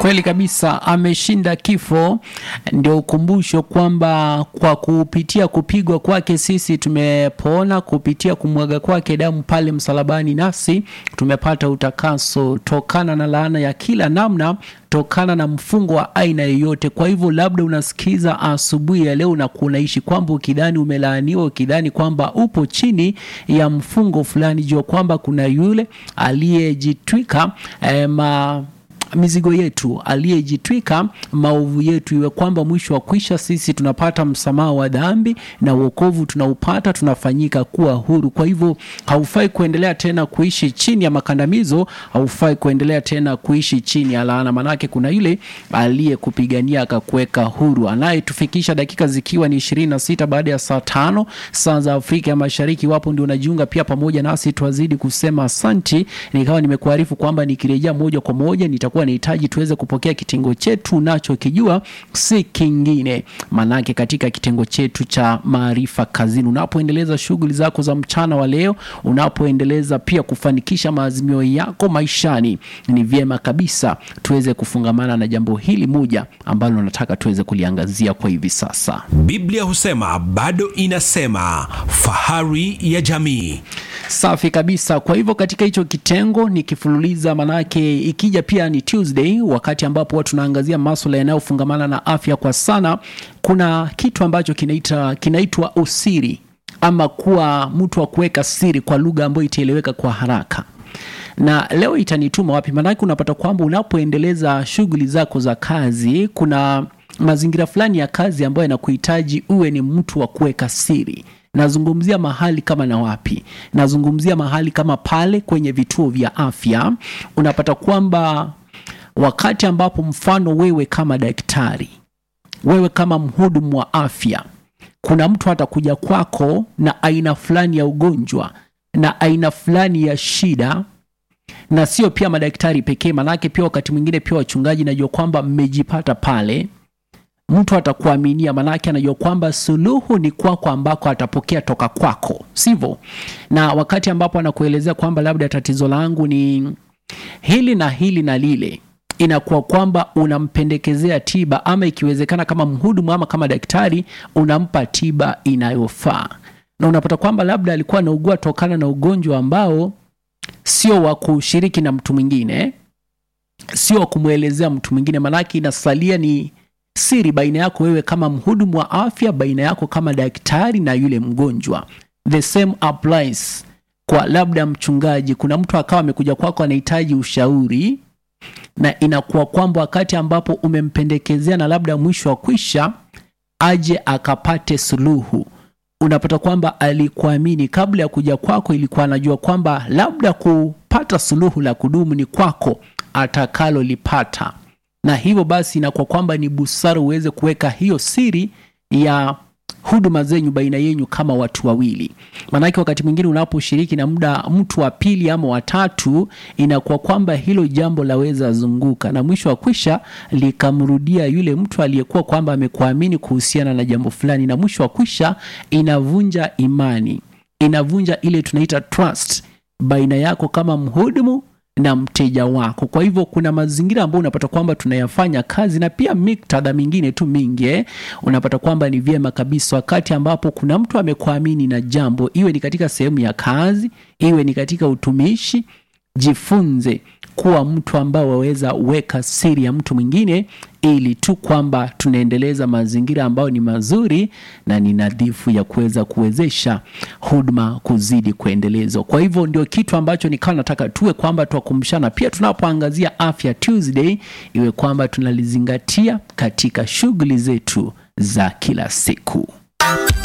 Kweli kabisa, ameshinda kifo. Ndio ukumbusho kwamba kwa kupitia kupigwa kwake sisi tumepona, kupitia kumwaga kwake damu pale msalabani, nasi tumepata utakaso tokana na laana ya kila namna, tokana na mfungo wa aina yoyote. Kwa hivyo, labda unasikiza asubuhi ya leo na kunaishi kwamba ukidhani umelaaniwa, ukidhani kwamba upo chini ya mfungo fulani, jua kwamba kuna yule aliyejitwika eh, ma mizigo yetu aliyejitwika maovu yetu, iwe kwamba mwisho wa kwisha sisi tunapata msamaha wa dhambi na wokovu tunaupata, tunafanyika kuwa huru. Kwa hivyo haufai kuendelea tena kuishi chini ya makandamizo, haufai kuendelea tena kuishi chini ya laana, manake kuna yule aliyekupigania akakuweka huru, anayetufikisha dakika zikiwa ni ishirini na sita baada ya saa tano saa za Afrika ya Mashariki. Wapo ndio unajiunga pia pamoja nasi, twazidi kusema asanti. Nikawa nimekuarifu kwamba nikirejea moja kwa moja nitakuwa nahitaji tuweze kupokea kitengo chetu unachokijua si kingine, manake katika kitengo chetu cha maarifa kazini, unapoendeleza shughuli zako za mchana wa leo, unapoendeleza pia kufanikisha maazimio yako maishani, ni vyema kabisa tuweze kufungamana na jambo hili moja ambalo nataka tuweze kuliangazia kwa hivi sasa. Biblia husema bado inasema, fahari ya jamii. Safi kabisa. Kwa hivyo katika hicho kitengo nikifululiza, manake ikija pia ni Tuesday, wakati ambapo watu tunaangazia masuala yanayofungamana na afya kwa sana. Kuna kitu ambacho kinaita kinaitwa usiri ama kuwa mtu wa kuweka siri kwa lugha ambayo itaeleweka kwa haraka na leo itanituma wapi? Maanake unapata kwamba unapoendeleza shughuli zako za kazi, kuna mazingira fulani ya kazi ambayo yanakuhitaji uwe ni mtu wa kuweka siri. Nazungumzia mahali kama na wapi? Nazungumzia mahali kama pale kwenye vituo vya afya. Unapata kwamba wakati ambapo mfano wewe kama daktari, wewe kama mhudumu wa afya, kuna mtu atakuja kwako na aina fulani ya ugonjwa na aina fulani ya shida na sio pia madaktari pekee, manake pia wakati mwingine pia wachungaji, najua kwamba mmejipata pale. Mtu atakuaminia, manake anajua kwamba suluhu ni kwako, ambako atapokea toka kwako, sivyo? Na wakati ambapo anakuelezea kwamba labda tatizo langu ni hili na hili na lile, inakuwa kwamba unampendekezea tiba, ama ikiwezekana kama mhudumu ama kama daktari unampa tiba inayofaa, na unapata kwamba labda alikuwa anaugua tokana na ugonjwa ambao sio wa kushiriki na mtu mwingine, sio wa kumwelezea mtu mwingine, maanake inasalia ni siri baina yako wewe kama mhudumu wa afya, baina yako kama daktari na yule mgonjwa. The same applies kwa labda mchungaji. Kuna mtu akawa amekuja kwako anahitaji ushauri, na inakuwa kwamba wakati ambapo umempendekezea na labda mwisho wa kwisha aje akapate suluhu unapata kwamba alikuamini kabla ya kuja kwako, ilikuwa anajua kwamba labda kupata suluhu la kudumu ni kwako atakalolipata, na hivyo basi inakuwa kwamba ni busara uweze kuweka hiyo siri ya huduma zenyu baina yenyu kama watu wawili. Maanake wakati mwingine unaposhiriki na muda mtu wa pili ama watatu, inakuwa kwamba hilo jambo laweza zunguka na mwisho wa kwisha likamrudia yule mtu aliyekuwa kwamba amekuamini kuhusiana na jambo fulani, na mwisho wa kwisha inavunja imani, inavunja ile tunaita trust baina yako kama mhudumu na mteja wako. Kwa hivyo kuna mazingira ambayo unapata kwamba tunayafanya kazi na pia miktadha mingine tu mingi eh, unapata kwamba ni vyema kabisa wakati ambapo kuna mtu amekuamini na jambo, iwe ni katika sehemu ya kazi, iwe ni katika utumishi, jifunze kuwa mtu ambao waweza weka siri ya mtu mwingine, ili tu kwamba tunaendeleza mazingira ambayo ni mazuri na ni nadhifu ya kuweza kuwezesha huduma kuzidi kuendelezwa. Kwa hivyo ndio kitu ambacho nikawa nataka tuwe kwamba twakumbushana pia tunapoangazia Afya Tuesday, iwe kwamba tunalizingatia katika shughuli zetu za kila siku.